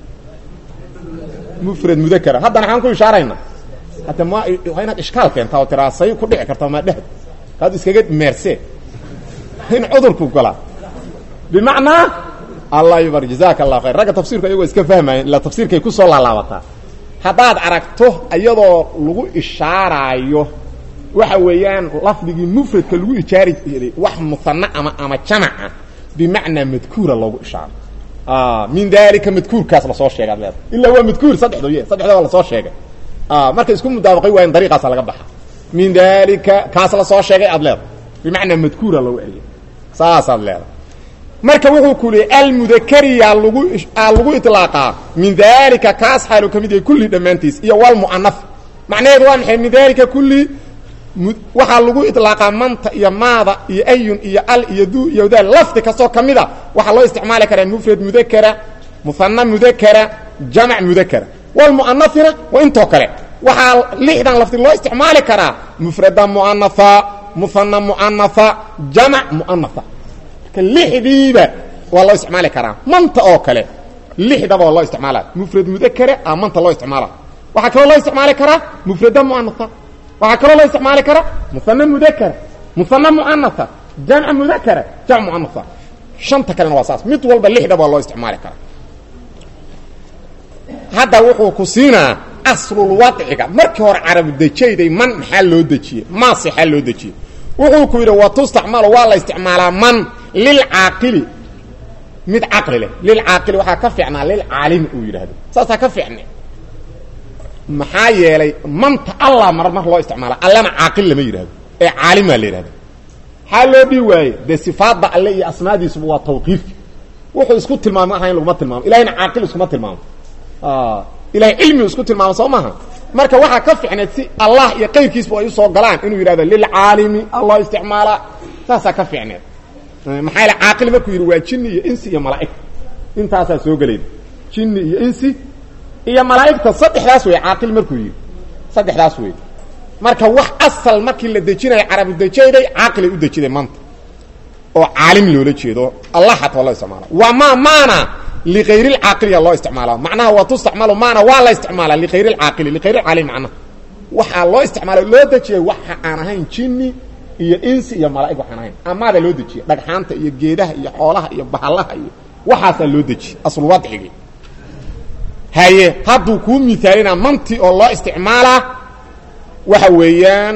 Speaker 1: mufrad mudakara haddana xaan ku ishaarayna hadda ma waa inaad ishkaal keentaa oo tiraa say ku dhici karta maa dhehd kaad iskaga meerse in cudurku galaa bimacnaa allah yubar jazaaka allah khayr ragga tafsirku ayagoo iska fahmayen ilaa tafsiirkay ku soo laalaabataa haddaad aragto iyadoo lagu ishaaraayo waxa weeyaan lafdigii mufradka lagu ijaari jiray wax muana ama ama jamaca bimacnaa madkuura loogu ishaaro min dalika madkuurkaas lasoo sheegay ad leeda ilaa waa madkuur saddexdo ye saddexda waa lasoo sheegay markay isku mudaabaqay waayan dariiqaasa laga baxa min dalika kaas lasoo sheegay aad leeda bimacnaa madkuura loogu eriyay saasaad leeda marka wuxuu ku leeyay almudakariya lagu lagu iطlaaqaa min dalika kaas xaalu ka mid yahay kulli dhammaantiis iyo walmu'anaf macnaheedu waa maxay min dalika kulli waxaa lagu iطlaaqaa manta iyo maada iyo ayun iyo al iyo du iyo daal lafdi kastoo ka mida waxaa loo isticmaali karaa mufrad mudakara muhana mudakara jamac mudakara walmu'anafina waa intoo kale waxaa lixdan lafdi loo isticmaali karaa mufrada mu'anafa muhana mu'anafa jamac mu'anafa lixdiiba waa loo isticmaali karaa manta oo kale lixdaba waa loo isticmaala mufrad mudakara a manta loo isticmaala waxaa kaloo loo isticmaali karaa mufrada mu'anafa waxaa kaloo loo isticmaali karaa muhana mudakara muhana mu'anafa jamc mudakara jamc mu'anafa shanta kalena waa saas mid walba lixdaba waa loo isticmaali karaa hadda wuxuu ku siinaa aslulwadciga markii hore carabu dejayday man maxaa loo dejiyey maasixaa loo dejiyey wuxuu ku yidhi watustacmalu waa la isticmaalaa man lilcaaqili mid caqli leh lilcaaqili waxaa ka fiicnaa lilcaalimi uu yidhaahdo saasaa ka fiicne maxaa yeelay manta allah mar mar loo isticmaala allana caaqil lama yidhahdo ee caalimaa la yidhahdo maxaa loo dhii waaye dee sifaadda alle iyo asmaadiisuba waa tawqiifi wuxuu isku tilmaamo ahayn laguma tilmaamo ilahayna caaqil iskuma tilmaamo ilahay cilmigu isku tilmaamo soo maaha marka waxaa ka ficneed si allah iyo qayrkiisba ay usoo galaan inuu yidhahdo lilcaalimi alloo isticmaala saasaa ka ficneed maxaa yaele caaqil markuu yidhi waa jinni iyo insi iyo malaa'ig intaasaa soo gelayda jinni iyo insi iyo malaa'igta saddexdaas wey caaqil markuu yidhi saddexdaas wey marka wax asal markii la dejinaya carabu dejayday caaqilay u dejiday maanta oo caalim loola jeedo allah xataa loo isticmaala waa ma maana liayr اcaaqiliya loo isticmaala macnaha waa tustacmalu maana waa la isticmaala liayr اcaaqili liayr اcaalimi macnaha waxaa loo isticmaala loo dejiyay waxa aan ahayn jinni iyo insi iyo malaa'ig waxaan ahayn amaada loo dejiyay dhagxaanta iyo geedaha iyo xoolaha iyo bahalaha iyo waxaasaa loo dejiyey aslwadcigii haye hadduu kuu miaalina manti oo loo isticmaalaa waxa weeyaan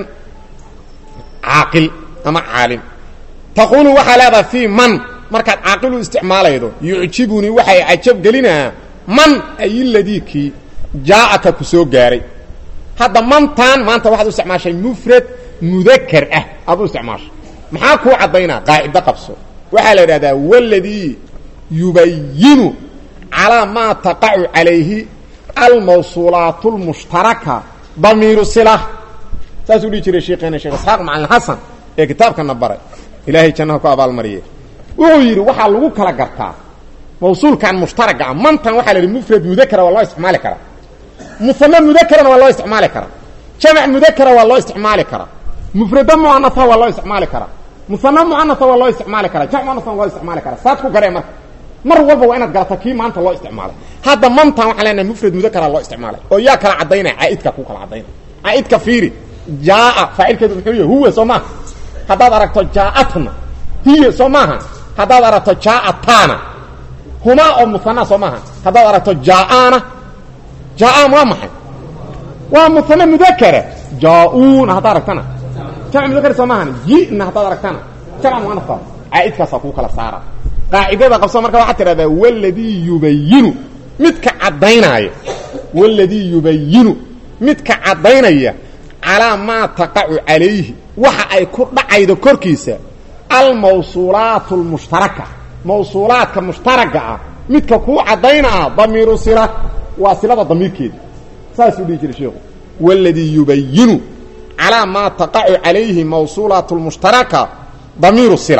Speaker 1: caaqil ama caalim taqulu waxaa leedahay fii man markaad caaqilu isticmaalaydo yucjibunii waxay cajab gelinaa man ay ladii kii jaaaka ku soo gaaray hadda mantan maanta waxaad u isticmaashay mufrad mudakar ah aad u isticmaashay maxaa kuu caddaynaa qaacido qabso waxaa la idhahdaa waladii yubayinu calaa maa taqacu calayhi almawsuulaat اlmushtaraka damiiru sila saasuu dhihi jiray sheekeena sheekh isxaaq macalin xasan ee kitaabkana baray ilaahay jannaha ku abaalmariye wuxuu yidhi waxaa lagu kala gartaa mawsuulkan mushtaraga ah mantan waxaa la yidhi mufrad mudakara waa loo isticmaali karaa musame mudakarana waa loo isticmaali karaa jamac mudakara waa loo isticmaali karaa mufrada muanasa waa loo isticmaali karaa musame muanasa waa loo isticmaali karaa jamc muanasa waa loo isticmaali karaa saad ku garee marka mar walba waa inaad garata kii maanta loo isticmaalay hadda mantan waxaa leenahay mufrad mudakara loo isticmaalay oo yaa kala caddaynaya caaidka ku kala caddaynaya caaidka fiiri jaaa faacilkeedu muxuu yahy huwa soo maaha haddaad aragto jaaatna hiya soo maaha haddaad aragto jaaatana humaa oo muana soo maaha haddaad aragto jaaana jaan waa maxay waa muane mudakara jaauna haddaad aragtana jamc mudakar soo maahan jina haddaad aragtana jamc muanasa caaidkaasaa kuu kala saara qaacidada qabso marka waxaad tidhahdaa waladii yubayinu midka caddaynaya waladii yubayinu midka caddaynaya calaa maa taqacu calayhi waxa ay ku dhacaydo korkiisa almawsuulaat اlmushtaraka mawsuulaadka mushtaraga ah midka kuu caddaynaa damiiru sila waa silada damiirkeeda saasuu dhihi jiray sheikhu waladii yubayinu calaa maa taqacu calayhi mawsuulaat اlmushtaraka damiiru sila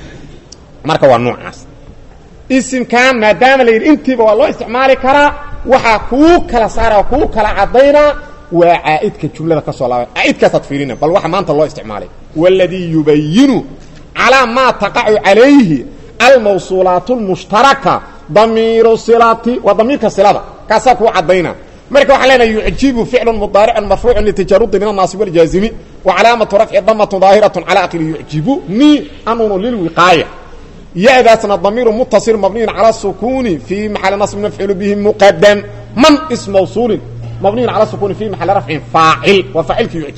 Speaker 1: marka waa noocaas isimkan maadaama la yidhi intiiba waa loo isticmaali karaa waxaa kuu kala saara kuu kala caddaynaa waa caaidka jumlada ka soo laabay caaidkaasaad fiirina bal waxa maanta loo isticmaalay waladii yubayinu calaa maa taqacu calayhi almawsuulaat اlmushtaraka damiiru silati waa damiirka silada kaasaa kuu caddaynaa marka waxaan leenahay yucjibu ficlu mudaaricun marfuucu litajarudi min annaasib wاljaazimi wa calaamatu rafci damatu daahiraة calى akli yucjibu ni anunu lilwiqaaya ya-daasna damiiru mutaصil mabniyin calى sukuni fii maxali naصb mafcuul bihi muqadam man is mawsuulin mabniyin calى sukuni fi maxali rafcin faacil waa faacilka yucjibu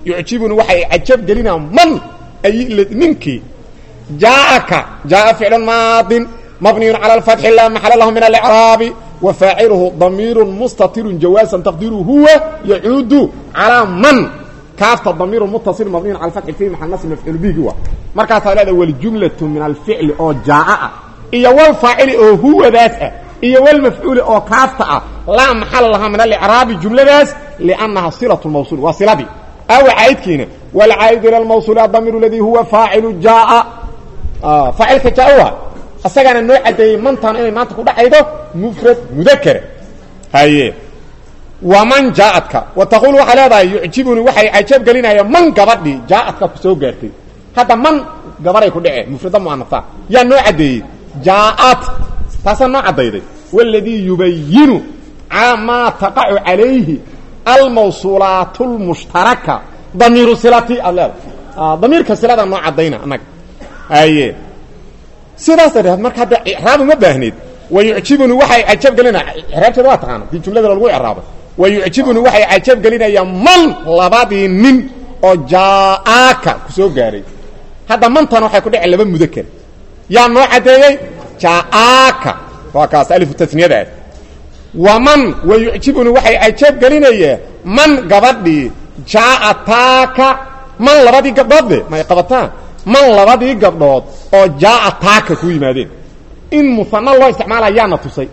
Speaker 1: yucjibuni waxay cajab gelinaa man ay ninkii jaaaka jaaa ficlu maadin mabniyun cala alfatxi laa maxala lahu min alicraabi wa faaciluhu damiirun mustatirun jawaasan taqdiru huwa yacuudu calaa man kaafta damiirun muttasil mabniyun cala alfatxi fi maxal nasb mafcuul bihi wa markaasaa leeda waljumlatu min alficli oo jaa'a ah iyo walfaacili oo huwadaas ah iyo walmafcuuli oo kaafta ah laa maxala lahaa min alicraabi jumladaas liannaha silatu lmawsuul waa siladii awa caa'idkiina walcaa'idu ila lmawsuuli adamiir aladii huwa faacilu jaaa faacilka jaa wa asagaana noo caddeeyey mantaan inay maanta ku dhacaydo mufrad mudakara haye waman jaaadka wa taquul waxaa leedahay yucjibuni waxay cajab gelinaya man gabadhii jaaadka ku soo gaartay hadda man gabaday ku dhece mufrada muanasa yaa noo caddeeyey jaaad taasaa noo caddayday waladii yubayinu maa taqacu calayhi almawsuulaat lmushtaraka damiiru silati aad leedahay damiirka silada noo caddayna annaga haye sidaas darteed marka hadda icraab uma baahneed wa yucjibuni waxay cajab gelinaya icraabteeda waa taqaana dii jumlada lagu icraabay wa yucjibuni waxay cajab gelinayaan man labadii nin oo jaaaka ku soo gaaray hadda mantan waxay ku dhaceen laba mudakar yaa noo caddeeyey jaaaka waa kaas alifu tasniyadaas waman wa yucjibuni waxay cajab gelinayaan man gabadhii jaaataaka man labadii gabdhoodde may qabataan man labadii gabdhood oo jaaa taaka ku yimaadeen in muane loo isticmaala yaana tusay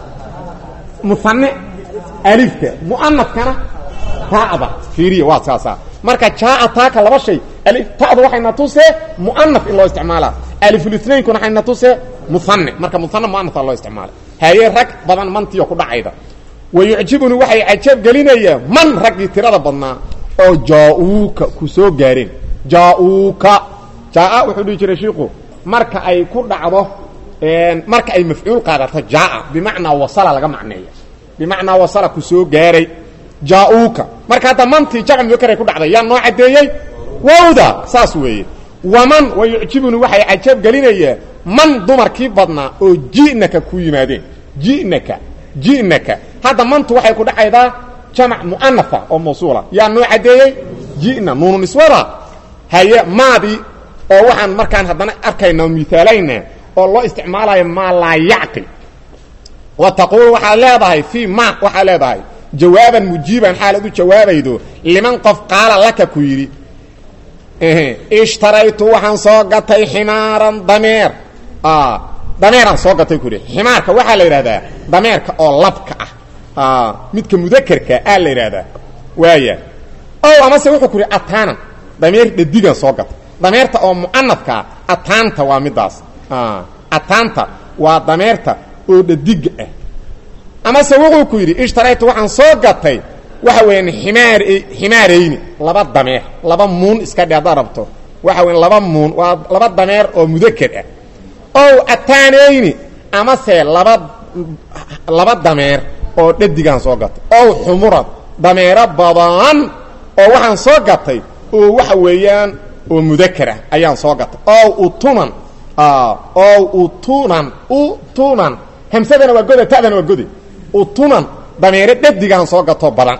Speaker 1: muane alifka muanafkana taada fiiriya waa saasaa marka jaaa taaka laba shay ta'du waxayna tusee muanaf in loo isticmaalaa alifulitnainkuna waxayna tusee muane marka muane muanafaa loo isticmaala haye rag badan mantiio ku dhacayda wa yucjibuni waxay cajab gelinayaan man raggii tirada badnaa oo jaa-uuka ku soo gaareen jaa-uuka jaa wuxuu dhihi jiray shiiku marka ay ku dhacdo marka ay mafcuul qaadato jaa bimacnaa wasala laga macneeya bimacnaa wasala ku soo gaaray jaa-uuka marka hadda mantii jamc mudakaray ku dhacday yaa noo caddeeyey wowda saas weeye waman wa yucjibuni waxay cajab gelinayaan man dumarkii badnaa oo ji'naka ku yimaadeen ji'naka ji'naka hadda mantu waxay ku dhacaydaa jamac mu'anafa oo mawsuula yaa noo caddeeyey ji'na nuunu niswada haye maadii oo waxaan markaan haddana arkayna miaalayna oo loo isticmaalayo maa laa yacqil wa taquul waxaad leedahay fii ma waxaad leedahay jawaaban mujiiban xaalaad u jawaabaydo liman qof qaala laka ku yidhi ishtaraytu waxaan soo gatay ximaaran dameer dameeraan soo gatay ku yidhi ximaarka waxaa la yidhahdaa dameerka oo labka ah midka mudakerka aa la yidhahdaa waaya o amase wuxuu ku yidhi ataanan dameer dhadigan soo gatay dameerta oo mu'anafkaa ataanta waa midaas ataanta waa dameerta oo dhadiga ah amase wuxuu ku yidhi ishtaraytu waxaan soo gatay waxa weeyaan ximaar ximaarayni laba dameer laba muun iska dhe haddaad rabto waxa weyan laba muun waa laba dameer oo mudaker ah ow ataanayni amase laba laba dameer oo dhadigaan soo gatay ow xumuran dameero badan oo waxaan soo gatay oo waxa weeyaan oo mudakar ah ayaan soo gatay ow utunan ow utunan utunan hamsadana waa goda ta'dana waa gode utunan dameero dhadigaan soo gato badan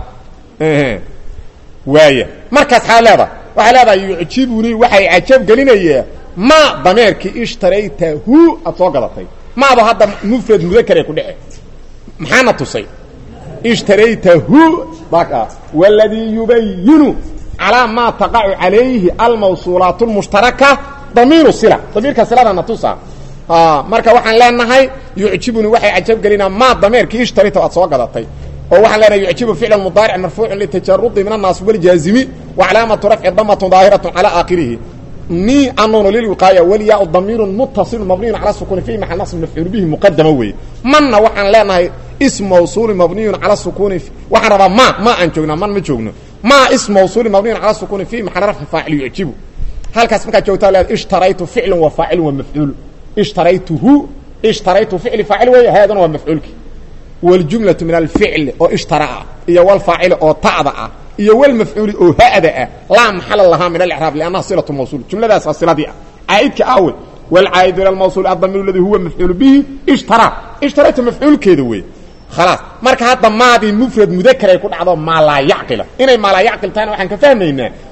Speaker 1: waaya markaas xaa leedahay waxaa leedahay yucjibunii waxay cajab gelinayaa ma dameerkii ishtaraytahu aad soo gadatay maado hadda mufrad mudakar ee ku dhece maxaana tusay ishtaraytahu waladii yubayinu calaa maa taqacu calayhi almawsuulaat lmushtaraka damiiru sila damiirka siladana tusa marka waxaan leenahay yucjibuni waxay cajab gelinaa maa dameerkii ishtarayta aad soo gadatay oo waxaan leenahay yucjibu ficla mudaaric marfuucun litajarudi min annaasib waljaazimi wa calaamatu rafci damatun daahiratu calaa aakhirihi ni anuunu lilwiqaaya waliyaa damiirun muttaصilu mabniyun cala sukuni fi maxal nasb mafcuul bihi muqadama weeye manna waxaan leenahay ism mawsuuli mabniyun cala sukuni waxaan rabaa ma ma aan joognaa man ma joogno ma ism mawsuuli mabniyun cala sukuni fi maxal rafci faacil yucjibu halkaas markaad joogtaa leed ishtaraytu ficlu wa faacilun wa mafcuulu ishtaraytuhu ishtaraytu ficli faacil weeye haadana waa mafcuulki wاljumlaةu min alficli oo ishtaraa iyo wlfaacili oo ta'da ah iyo wlmafcuuli oo ha'da ah laa maxala lahaa min alcraab lannaha silaة mawsul jumladaas waa siladii ah caa'idka awe wاlcaa'idu ilى mawsul adamiir اladii huwa mafcuul bihi ishtaraa ishtaraytu mafcuulkeeda wey khalaas marka hadda maadii mufrad mudakar ay ku dhacdo maa laa yacqila inay maa laa yacqil tahayna waxaan ka fahmaynaa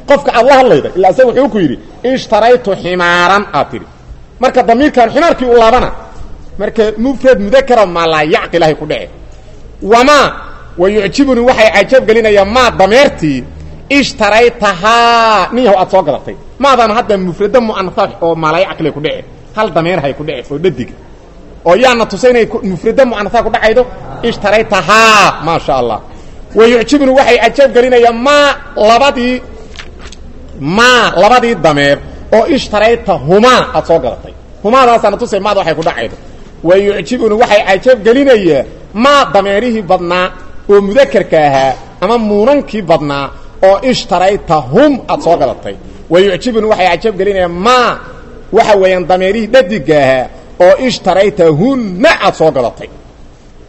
Speaker 1: qofka aad la hadlayda ilaa isaga wuxuu ku yidhi ishtaraytu ximaaran aad tidhi marka damiirkan ximaarkii u laabana marka mufrad mudakara maa laa yacqilahay ku dhece wamaa wa yucjibuni waxay cajab gelinayaan maa dameertii ishtaraytahaa nin yahow aad soo gadatay maadaan hadda mufrado mu'anasa oo maalaa yacqilay ku dhece hal dameerhay ku dhece oo dhadiga oo yaana tusay inay mufrado mu'anasa ku dhacaydo ishtaraytahaa maa sha allah wa yucjibuni waxay cajab gelinayaan maa labadii maa labadii dameer oo ishtarayta humaa aad soo gadatay humaadaasaana tusay maada waxay ku dhacaydo wa yucjibuni waxay cajab gelinayaa maa dameerihii badnaa oo mudakarka ahaa ama muunankii badnaa oo ishtarayta hum aad soo gadatay wa yucjibuni waxay cajab gelinayaa maa waxa weeyaan dameerihii dhadiga ahaa oo ishtarayta hunna aad soo gadatay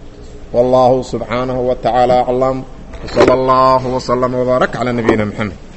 Speaker 1: wallahu subxaanahu wa tacaala aclam wsala allahu wslama wbaarak calaa nabiyina mxamed